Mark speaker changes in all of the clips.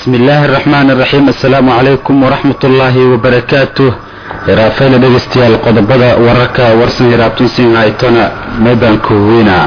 Speaker 1: bismi illaahi araxmaan araxiim assalaamu calaykum waraxmat ullaahi wabarakaatuh hiraafayla dhegaystayaal qodobada wararka warsan hiraabtunsin haytona meebaanka weyna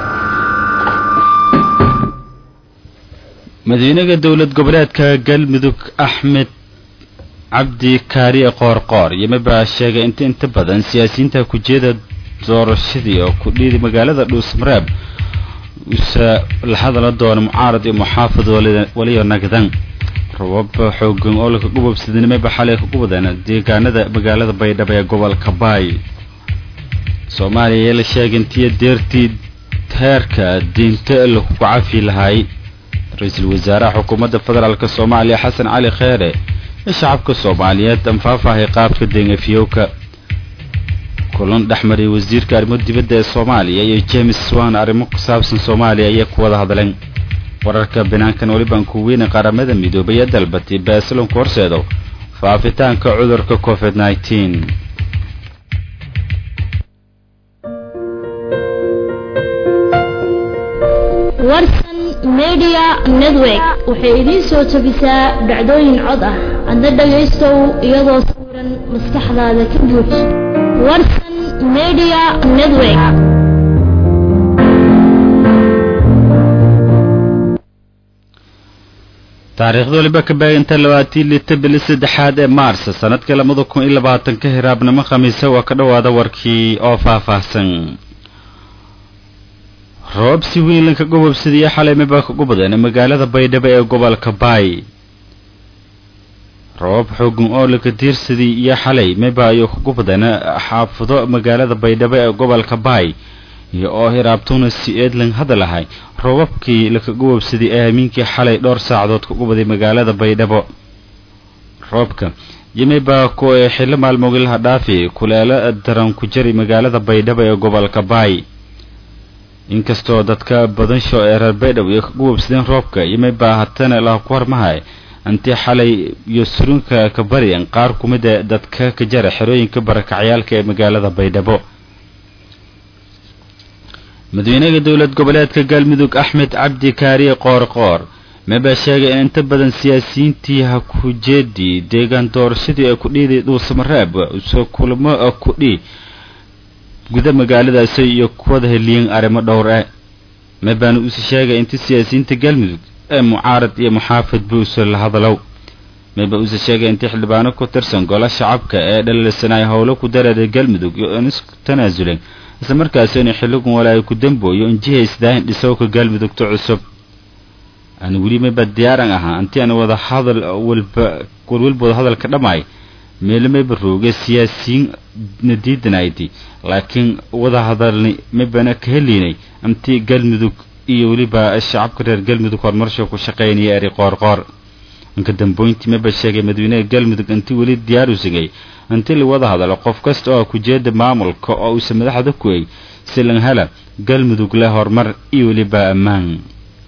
Speaker 1: madaxweynaha dowlad goboleedka galmudug axmed cabdi kaariye qoorqoor yimabaa sheegay inta inta badan siyaasiyiinta kujeeda doorashadii oo ku dhiiday magaalada dhuusmareeb usa la hadala doona mucaarad iyo muxaafid waliyo nagdan rabab xoogan oo laka gubabsadinimaba xalay ka gubadeen deegaanada magaalada baydhabo ee gobolka baay soomaaliya ayaa la sheegay intiyo deertii heerka diinta lagu cafi lahay ra-iisul wasaaraha xukuumadda federaalk soomaaliya xasan cali kheere ee shacabka soomaaliyeed anfaafahay qaabka dengafyowka kulan dhexmariyay wasiirka arrimo dibadda ee soomaaliya iyo james swan arrimo ku saabsan soomaaliya ayay ku wada hadleen wararka banaankan welibaan ku weyne qaramada midoobay ee dalbatay baasilonku horseedo faafitaanka cudurka covid nneteen
Speaker 2: warsan media network waxay idiin soo jebisaa dhacdooyin cod ah adna dhagaystow iyadoo sawiran maskaxdaada ka buux warsan media network
Speaker 1: taariikhda waliba ka baaganta labaatii lita bili saddexaad ee maars sanadka labada kun iyo labaatanka hiraabnimo khamiise waa ka dhowaada warkii oo faahfaahsan roob si weyn lanka gobobsadaiyo xalay mabaa ka gubadeen magaalada baydhabo ee gobolka baay roobab xoogan oo laka diirsadii iyo xalay maba ayuu ka gubadeen xaafado magaalada baydhabo ee gobolka baay iyo oo hiraabtuna si eedlan hadalahay roobabkii laka gubobsaday ee hamiinkii xalay dhowr saacadood ka gubaday magaalada baydhabo roobka yimibaa ku ee xillo maalmogilaha dhaafi kuleelo daran ku jari magaalada baydhabo ee gobolka baay inkastoo dadka badansho ee reer baydhabo iyo ka gubobsadeen roobka yimibaa hatana laha ku hormahay intii xalay iyo surunka ka bariyan qaar ku mid ee dadka ka jara xerooyinka barakacyaalka ee magaalada baydhabo madaxweynaha dowlad goboleedka galmudug axmed cabdi kaariye qoorqoor mabaa sheegay in inta badan siyaasiyiintii ha ku jeedii deegaan doorashadii ay ku dhiiday dhuusamareeb soo kulamo kudhii guda magaaladaasi iyo kuwada heliyen arrimo dhowr ah mabaana uuse sheegay inta siyaasiyiinta galmudug ee mucaarad iyo muxaafid buuse la hadalow maba uuse sheegay intii xildhibaano ku tirsan gola shacabka ee dhaliilsanay howlo ku dareeray galmudug iyo in isku tanaasuleen isla markaasi inay xilligun walaayo ku dambooyo in jihaysdaahin dhisowka galmudugta cusub aan weli maba diyaaran ahaa intii aan wada hadal walba walwalba wada hadalka dhammaay meelo mayba rooga siyaasiyiin na diidanaydi laakiin wada hadalni mabana ka heliynay intii galmudug iyo weliba shacabka reer galmudug horumarsha ku shaqaynaya eri qoorqoor inka dambooyntii maba sheegay madaxweynaha galmudug intii weli diyaar u sigay intii la wada hadalo qof kasta oo kujeeda maamulka oo uuse madaxda ku eg silanhala galmudug leh horumar iyo weliba ammaan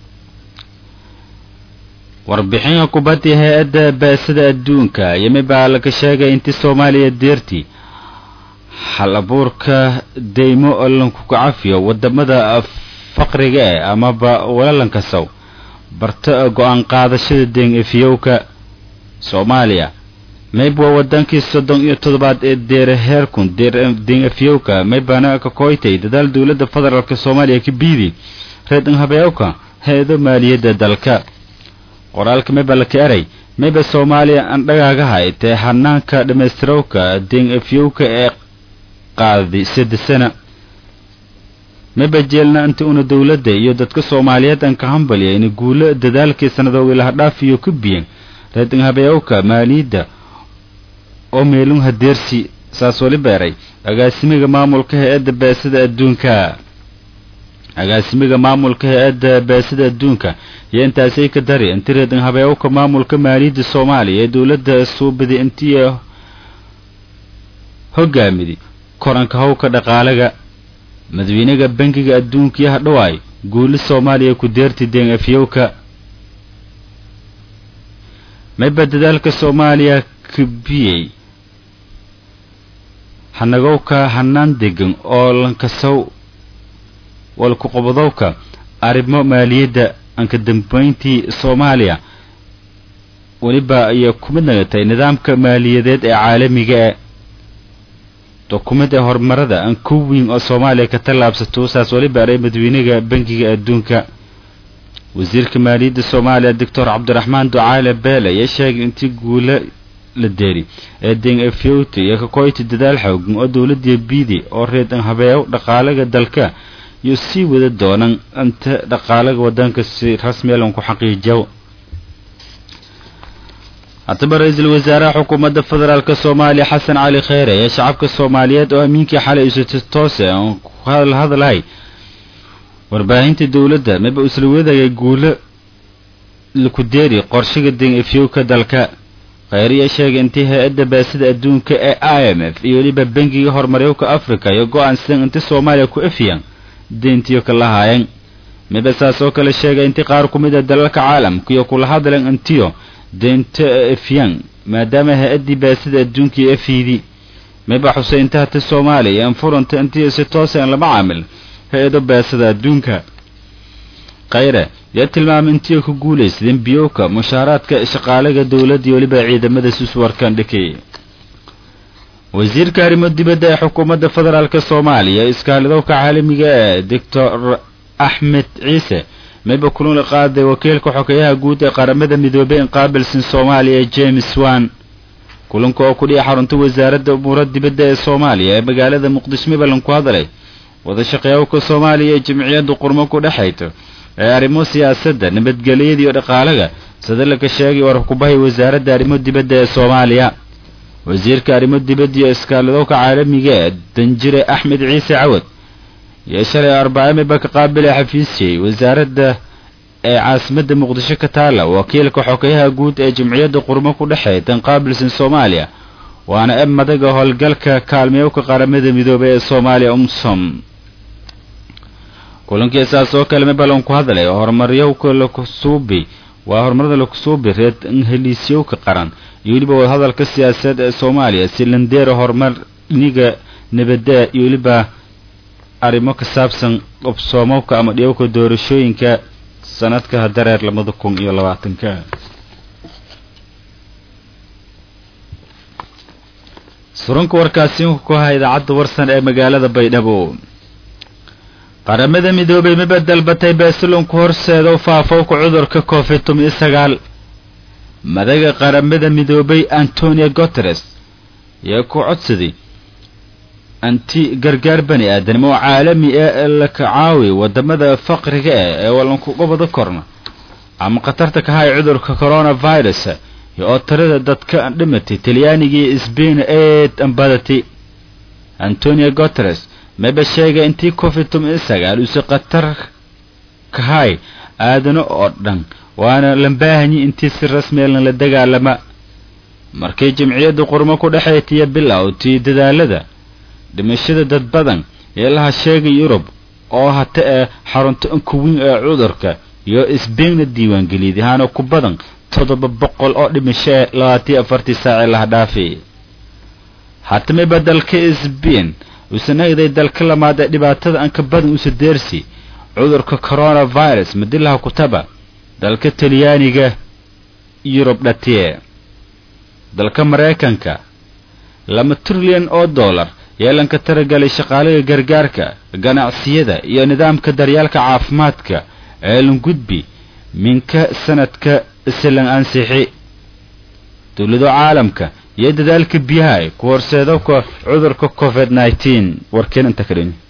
Speaker 1: warbixinka kubadda hay-adda baasada adduunka yimibaa laga sheegay intii soomaaliya deertii hal abuurka deymo oo lanku cafiyo wadamada faqriga eh amaba walalankasow barta go-aan qaadashada deen efiyowka soomaaliya mayb waa wadankii soddon iyo toddobaad ee deere heerkun deen efiyowka maybana ka kooytay dadaal dowladda federaalk soomaaliya ka biidi reedhan habeewka hay-ado maaliyadda dalka qoraalka mayba laka eray mayba soomaaliya aan dhagaagahay tee hanaanka dhammaystirowka deen efiyowka ee qaaday sadesana maba jeelna inta una dowladda iyo dadka soomaaliyeed aan ka hambaliya ina guulo dadaalkii sanadooga laha dhaafiyo ka biyen reedhan habeewka maaliyadda oo meelun hadeersi saas wali beeray agaasimiga maamulka hay-adda baasada adduunka agaasimiga maamulka hay-adda baasada adduunka iyo intaasay ka dari inti reedan habeewka maamulka maaliyadda soomaaliya ee dowladda suubadi intii hogaamidi koranka howka dhaqaalaga madaxweynaha bankiga adduunka iyo hadhawaay guuli soomaaliya ku deerti deen afyowka mayba dadaalka soomaaliya kabiyey hanagowka hanaan degan oo lankasow walku qobadowka arrimo maaliyadda anka dambayntii soomaaliya weliba ayay ku mid nagatay nidaamka maaliyadeed ee caalamiga dokument ee horumarada aan ku weyn oo soomaaliya ka tallaabsato saas weliba aray madawynaga bangiga adduunka wasiirka maaliyadda soomaaliya doctor cabdiraxmaan ducaale beele ayaa sheegay intii guula la deeri ee deng efyoti iyo kakoyti dadaal xoogan oo dowladii biidi oo reedan habeeyo dhaqaalaga dalka iyo sii wada doonan inta dhaqaalaga wadanka si rasmiyalan ku xaqiijiyo haddaba ra-iisul wasaaraha xukuumadda federaalk soomaaliya xasan cali kheyre ee shacabka soomaaliyeed oo amiinkii xalay isati toose aan ku hadalhadlahay warbaahinta dowladda maba isla wadagay guulo lakudeeri qorshiga deng efyowka dalka kheyriya sheegay intii hay-adda baasida adduunka ee i m f iyo weliba bangiga horumaryowka africa iyo go-aansidan inti soomaaliya ku efiyaan deyntiyo ka lahaayeen miba saas oo kale sheegay intii qaar ku mid a dalalka caalamka iyo kula hadleen intiyo deynta efyaan maadaama hay-addii baasida adduunka iyo efyidi miba xusay inta hata soomaaliya en furanta intii si toosan lama caamil hay-ado baasida adduunka khayre yaa tilmaamay intii ku guulaysadeen biyowka mushaaraadka shaqaalaga dowladda iyo weliba ciidamada suswarkan dhikay wasiirka arrimo dibadda ee xukuumadda federaalk soomaaliya iskaalidowka caalamiga ee doctor axmed ciise mayba kulula qaaday wakiilka xogeyaha guud ee qaramada midoobey in qaabilsan soomaaliya james wan kulanka oo kudhiya xarunta wasaaradda umuura dibadda ee soomaaliya ee magaalada muqdisho mibalan ku hadlay wadashaqeeyawka soomaaliya ee jamciyadda qurmo ku dhexayto ee arrimo siyaasadda nabadgelyada iyo dhaqaalaga sida laga sheegay warkubahay wasaaradda arrimo dibadda ee soomaaliya wasiirka arrimo dibadda iyo iskaalidowka caalamiga ee danjire axmed ciise cawad iyo shalay arbaca miba ka qaabilay xafiisyay wasaaradda ee caasimadda muqdisho ka taala wakiilka xogeyaha guud ee jamciyadda qurmo ku dhexeey tan qaabilsan soomaaliya waana eb madaga howlgalka kaalmeewka qaramada midoobey ee soomaaliya umsom kulankii saas oo kale mibalan ku hadlay horumaryowka lakusuubi waa horumarada lakusuubi reed heliisyowka qaran iyo weliba wadahadalka siyaasadeed ee soomaaliya si landeera horumar dhiniga nabadda iyo weliba arrimo ka saabsan qobsoomowka ama dhiyowka doorashooyinka sanadka dareer labada kun iyo labaatanka surunka warkaasi ku ha idaacadda warsan ee magaalada baydhabo qaramada midoobay miba dalbatay beesilonku horseeda u faafowka cudurka covid toban iyo sagaal madaga qaramada midoobay antonio guteres yaa ku codsaday anti gargaar bani aadan oo caalami ah la kacaawi wadamada faqriga ah ee walankuga korna ama khatarta ka hay cudurka coronavirus oo tirada dadka dhimatay talyaanigii sbain eed ambadatay antonio guteres maba sheegay intii covid toban iyo sagaal uuse khatar kahay aadano oo dhan waana lambaahanyi intii si rasmiyalan la dagaalama markay jamciyadda qurmo ku dhexaytiya bilowtii dadaalada dhimashada dad badan ee laha sheegay yurub oo hata ee xarunta inkuweyn ee cudurka iyo sbainna diiwaangeliyad ahaana ku badan toddoba boqol oo dhimasho ee labaatiyo afartii saace laha dhaafay hatamaba dalka sbain uuse nagday dalka lamaad ee dhibaatada anka badan uuse deersi cudurka coronavirus madilaha kutaba dalka talyaaniga yurub dhatiye dalka maraykanka laba trilyan oo dollar yeelanka taragalay shaqaalaga gargaarka ganacsiyada iyo nidaamka daryaalka caafimaadka ee langudbi minka sanadka silan ansixi dowlado caalamka iyo dadaalka biyaha ku horseedabka cudurka covid nneteen warkeen inta ka dhin